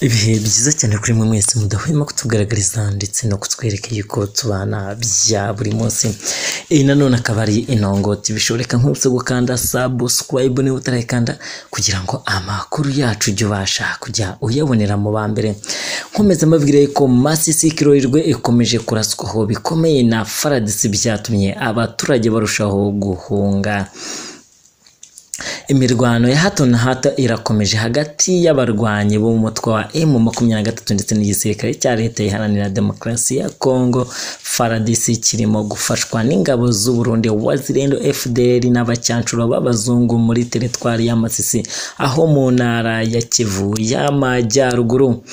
ibihe byiza cyane kuri mwe mwese mudahwema kutugaragariza ndetse no kutwereka yuko tubana bya buri munsi iyi nanone akaba ari inongoti bishobora nk'uretse gukanda subscribe niba utarayikanda kugira ngo amakuru yacu ujye ubasha kujya uyabonera mu ba mbere nkomeza mbabwira yuko masisi kirorirwe ikomeje kuraswaho bikomeye na faradisi byatumye abaturage barushaho guhunga imirwano ya hato na hato irakomeje hagati y'abarwanyi bo mu mutwe wa emu makumyabiri na gatatu ndetse n'igisirikare cya leta iharanira demokarasi ya kongo faradisi kirimo gufashwa n'ingabo z'u burundi wazirendo fdr n'abacyancuro b'abazungu muri teritwari y'amasisi aho mu ntara ya kivu y'amajyaruguru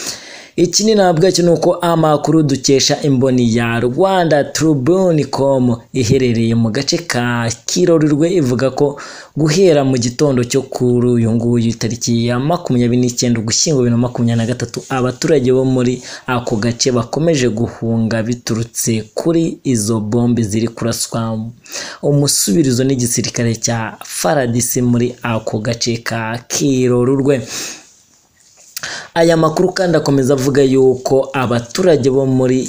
ikindi nabwacyo ni uko amakuru dukesha imboni ya rwanda tribune.com iherereye mu gace ka kirorirwe ivuga ko guhera mu gitondo cyo kuri uyu nguyu itariki ya makumyabiri n'icyenda ugushyingo bibiri na makumyabiri na gatatu abaturage bo muri ako gace bakomeje guhunga biturutse kuri izo bombe ziri kuraswa umusubirizo n'igisirikare cya faradisi muri ako gace ka kirorurwe aya makuru kandi akomeza avuga yuko abaturage bo muri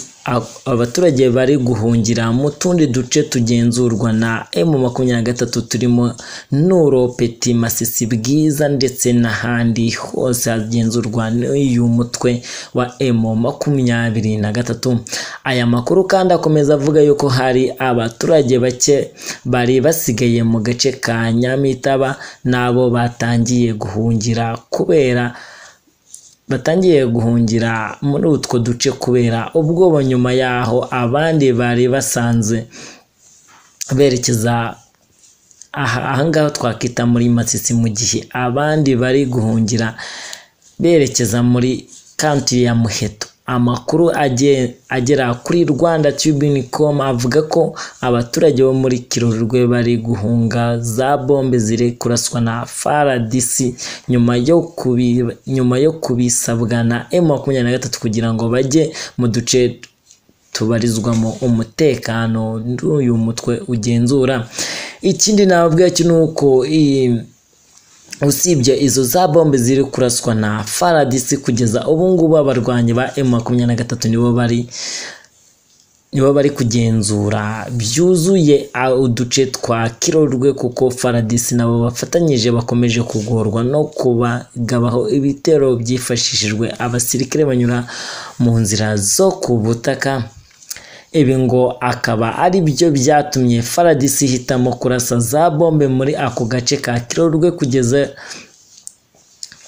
abaturage bari guhungira mu tundi duce tugenzurwa na emu makumyabiri na gatatu turimo nuro peti masisi bwiza ndetse n'ahandi hose hagenzurwa n'uyu mutwe wa emu makumyabiri na gatatu aya makuru kandi akomeza avuga yuko hari abaturage bake bari basigaye mu gace ka nyamitaba n'abo batangiye guhungira kubera batangiye guhungira muri utwo duce kubera ubwoba nyuma yaho abandi bari basanze berekeza ahangaha twakita muri masisi mu gihe abandi bari guhungira berekeza muri kanti ya muheto amakuru agera kuri rwanda tubinikomu avuga ko abaturage bo muri kirurwe bari guhunga za bombe ziri kuraswa na faradisi nyuma yo kubisabwa na emu makumyabiri na gatatu kugira ngo bajye mu duce tubarizwamo umutekano n'uyu mutwe ugenzura ikindi nababwira cyo ni uko iyi usibye izo za bombe ziri kuraswa na faradisi kugeza ubu ngubu abarwanyi ba emu makumyabiri na gatatu nibo bari nibo bari kugenzura byuzuye uduce twa kirorwe kuko faradisi nabo bafatanyije bakomeje kugorwa no kubagabaho ibitero byifashishijwe abasirikare banyura mu nzira zo ku butaka ibi ngo akaba ari byo byatumye faradisi ihitamo kurasa za bombe muri ako gace ka kirorwe kugeza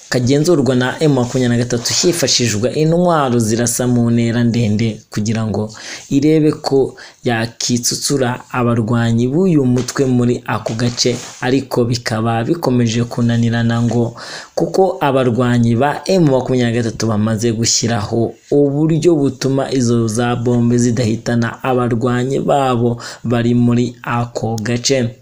kagenzurwa na emu makumyabiri na gatatu hifashishwa intwaro zirasa mu ntera ndende kugira ngo irebe ko yakitsutsura abarwanyi b'uyu mutwe muri ako gace ariko bikaba bikomeje kunanirana ngo kuko abarwanyi ba emu makumyabiri na gatatu bamaze gushyiraho uburyo butuma izo za bombe zidahitana abarwanyi babo bari muri ako gace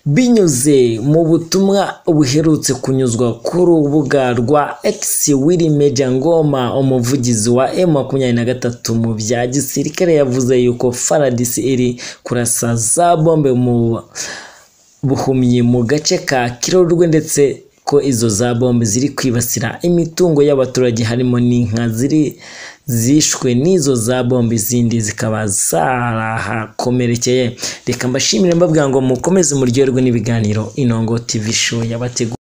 binyuze mu butumwa buherutse kunyuzwa ku rubuga rwa x wiri media ngoma umuvugizi wa m makumyabiri na gatatu mu bya gisirikare yavuze yuko faradisi iri kurasa za bombe mu buhumyi mu gace ka kirorwe ndetse ko izo za bombe ziri kwibasira imitungo y'abaturage harimo n'inka ziri zishwe n'izo za bombe izindi zikaba zarahakomerekeye reka mbashimire mbabwira ngo mukomeze muryoherwe n'ibiganiro inongo tv show yabategura